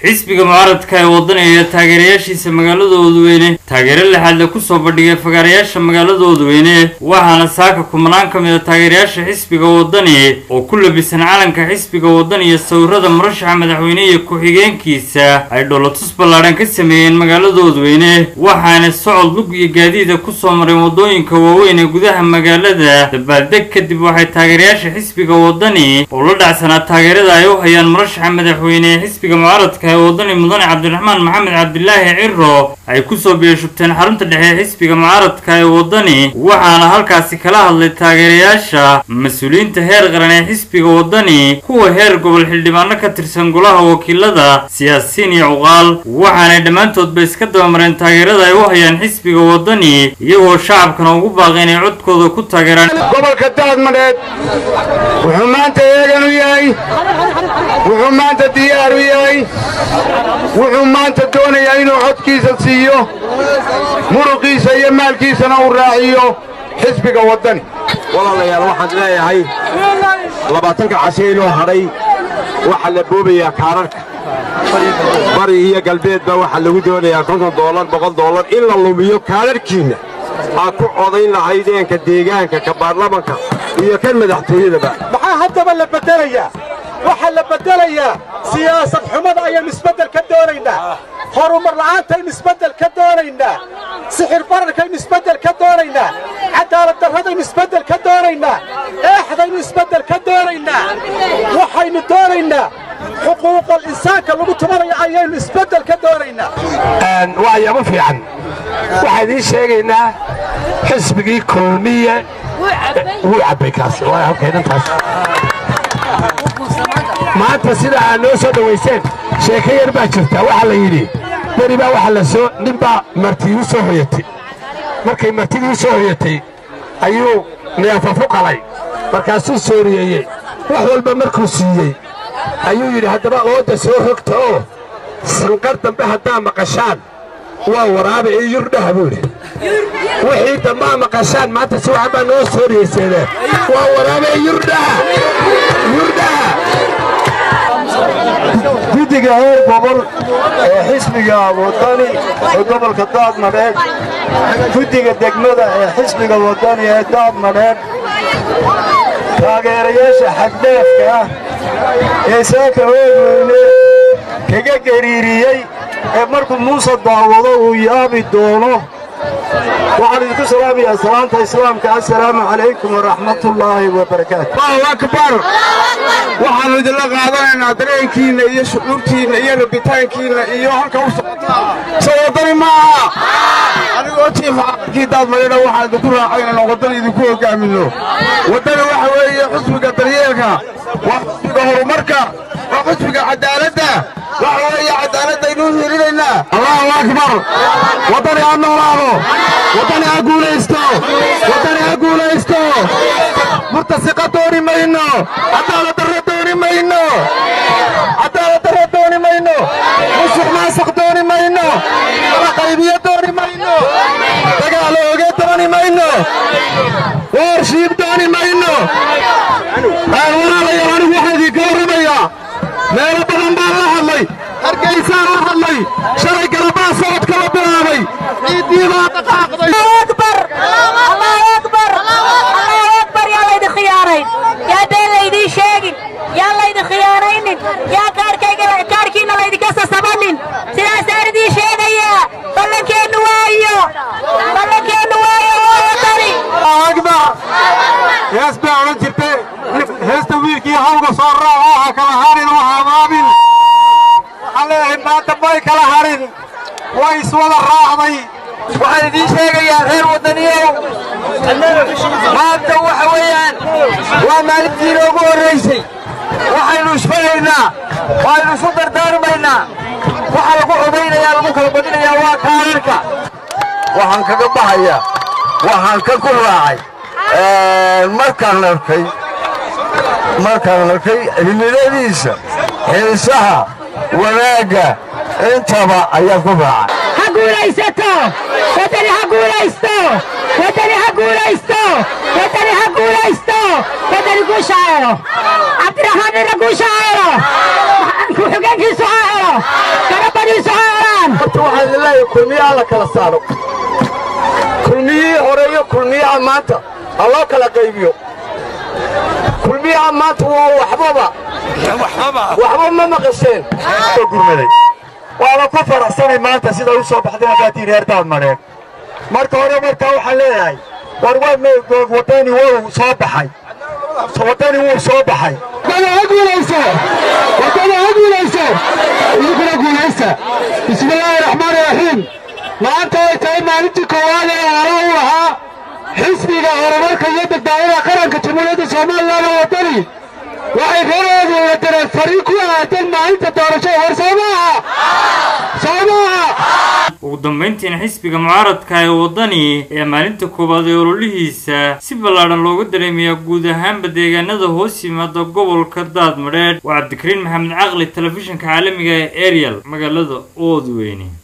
xisbiga mucaaradka ee wadani ee taageerayaashiisa magaalada oodweyne taageero lixaadle kusoo bandhigay fagaarayaasha magaalada oodweyne waxaana saaka kumanaan ka mid a taageerayaasha xisbiga wadani oo ku labisan calanka xisbiga wadani iyo sawirada murashaxa madaxweyne iyo ku-xigeenkiisa ay dholotus ballaadhan ka sameeyeen magaalada oodweyne waxaana socod lug iyo gaadiida kusoo mareen wadooyinka waaweyn ee gudaha magaalada dabaaldeg kadib waxay taageerayaasha xisbiga wadani oo la dhacsanaa taageerada ay u hayaan murashaxa madaxweyne ee xisbiga mucaaradka ee wadani mudane cabdiraxmaan maxamed cabdilaahi ciro ay kusoo biyashubteen xarunta dhexe ee xisbiga mucaaradka ee wadani waxaana halkaasi kala hadlay taageerayaasha mas-uuliyiinta heer qaran ee xisbiga wadani kuwa heer gobol xildhibaano ka tirsan golaha wakiilada siyaasiyiin iyo cuqaal waxaanay dhammaantoodba iska dabamareen taageerada ay u hayaan xisbiga wadani iyagoo shacabkana ugu baaqay inay codkooda ku taageeraan gobolka daadmadheed wuxuu maanta eegan u yahay wuxuu maanta diyaar u yahay wuxuu maanta doonayaa inuu codkiisa siiyo muruqiisa iyo maalkiisana uu raaciyo xisbiga waddani walaalayaal waxaan leeyahay labaatanka cashe inoo hadhay waxaa la boobayaa kaararka bari iyo galbeedba waxaa lagu doonayaa konton doolar boqol doolar in la lumiyo kaararkiinna aad ku codayn lahaydeenka deegaanka ka baarlamanka iyo kan madaxtooyadaba maxaa haddaba la beddelayaa waxaa la beddelayaa siyaasad xumada ayaynu isbeddel ka doonaynaa horumar la'aantaynu isbeddel ka doonaynaa sixir bararkaynu isbeddel ka doonaynaa cadaalad darradaynu isbeddel ka doonaynaa eexdaynu isbeddel ka doonaynaa waxaynu doonaynaa xuquuqal insaanka lagu tumanayo ayaynu isbeddel ka doonaynaa waa yaabo fiican waxaan idiin sheegaynaa xisbigii kulmiye wuu cabbay kaas waa halkaynantaas maanta sida aad noo soo dhowayseen sheeko yar baa jirta waxaa la yidhi beri baa waxa la soo nin baa martii u soo hoyatay markay martidii u soo hoyatay ayuu neefafu qalay markaasuu sooriyeeyey wax walba markuu siiyey ayuu yidhi haddaba oodda soo rogta oo sanqar dambe haddaa maqashaan waa waraaba ee yurdhaha buu yidhi wixii dambaa maqashaan maanta si waxan baa noo sooriyeyseedeen waa waraaba ee yurdhaha yurdhaha guddiga heer gobol ee xisbiga waddani ee gobolka daadmadheed guddiga degmada ee xisbiga waddani ee daadmadheed taageerayaasha xaddheefka ah ee saaka oodweyne kaga gariiriyey ee markuu muuse daawado uu yaabi doono waxaan idinku salaamayaa salaanta islaamka assalaamu calaykum waraxmatullaahi wabarakaatu allahu akbar waxaannu idinla qaadanaynaa dareenkiinna iyo shucuurtiinna iyo rabitaankiinna iyo halka u soo waddani maaha anigoo jiifa caqalkii daadmadhena waxaan idinku raacay inaan waddani idinku hogaaminno waddani waxa weeye xusbiga daryeelka waa xusbiga horumarka waa xusbiga cadaaladda waxa weeye cadaaladdaynuu hielinaynaa allahu akbar waddani ha noolaado waddani ha guulaysto waddani ha guulaysto murtasiqa dooni mayno cadaalad darro dooni mayno cadaalad darro dooni mayno musuq maasuq dooni mayno qalaqaybiyo dooni mayno dagaalo oge dooni mayno warshiib dooni mayno walaalayaal anigu waxaan idinka warramayaa meelo badan baan la hadlay hargeysaan la hadlay shalay galabaa socodka la bilaabay ciiddii baa dhaqaaqday yaa been laydii sheegin yaa laydin khiyaanaynin yaa kaarkiinna laydinka sasabanin sidaasaan idiin sheegayaa ballankeennu waayo ballankeennu waayo waatani akbar hees baa odhan jirtay heesta wiilkii hawga soo raaco ha kala harin oo habaabin waxaan leeyahay maanta may kala harin way iswada raacday waxaan idiin sheegayaa reer waddaniyow maanta waxa weeyaan waa maalintii inoogu horraysay waxaynu isfagaynaa waaynu isu dardaarmaynaa waxa lagu codaynayaa lagu kala badinayaa waa kaararka waxaan kaga baxayaa waxaan ka ku raacay markaan arkay markaan arkay cimiladiisa xiisaha wanaagga intaba ayaan ku raacay ha guulaysato waddani ha guulaysto waddani ha guulaysto waddani ha guulaysto waddani guusha helo cabdiraxmaan ina guusha helo ku-xigeenkiisu ha helo garabadiisu ha helaan horta waxaan idin leeyahay kulmiyaha la kala saaro kulmiyihii hore iyo kulmiyaha maanta ha loo kala qaybiyo kulmiyaha maanta waa waxbaba waxba ma maqasheen gurmaday waana ku faraxsanay maanta sida u soo baxday hadaatiin reer daadmadheed marka hore markaa waxaan leeyahay war waa wadani wuu soo baxay wadani wuu soo baxay wadada ha guulayso wadada ha guulayso idinkuna guulaysta bismillaahi raxmaani raxiim maanta ay tahay maalintii koowaad ee hore u ahaa xisbiga horumarka iyo badbaadada qaranka jamhuuriyadda somalilan oo wadani waxay reeroodu la direen fariin ku aadan maalinta doorashada war soo maaha soo maaha ugu dambayntiina xisbiga mucaaradka ee waddani ee maalinta koowaad ee ololihiisa si ballaadhan looga dareemayaa guud ahaanba deegaanada hoos yimaada gobolka daadmadheedh waa cabdikariin maxamed caqli telefishinka caalamiga ee ariel magaalada oodweyne